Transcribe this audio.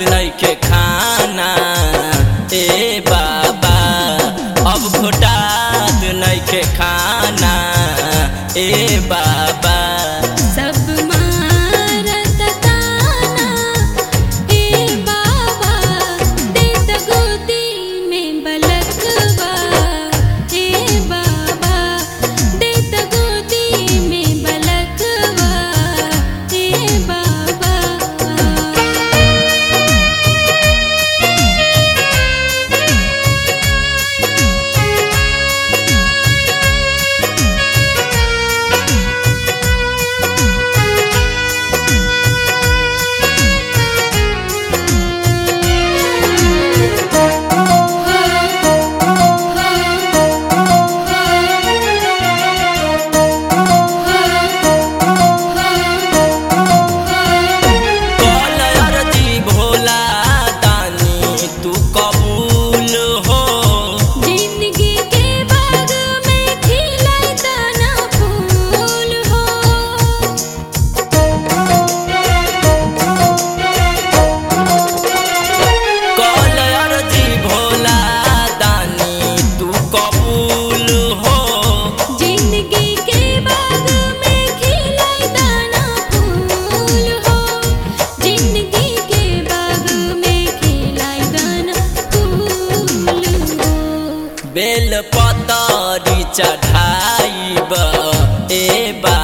घोटात नइखे खाना ए बाबा अब घोटात नइखे खाना ए बाबा सब मारत ताना ए बाबा देत गोदी में बलकवा ए बाबा देत गोदी में बलकवा ए बाबा कल अरजी भोला दानी तू कबूल हो जिंदगी के बाग में खिलाए तना फूल हो कल अरजी भोला दानी तू कबूल हो जिंदगी के बाग में खिलाए तना फूल हो जिंदगी के बाग में खिलाए तना फूल हो बेल पतरी चढ़ाइब ए बा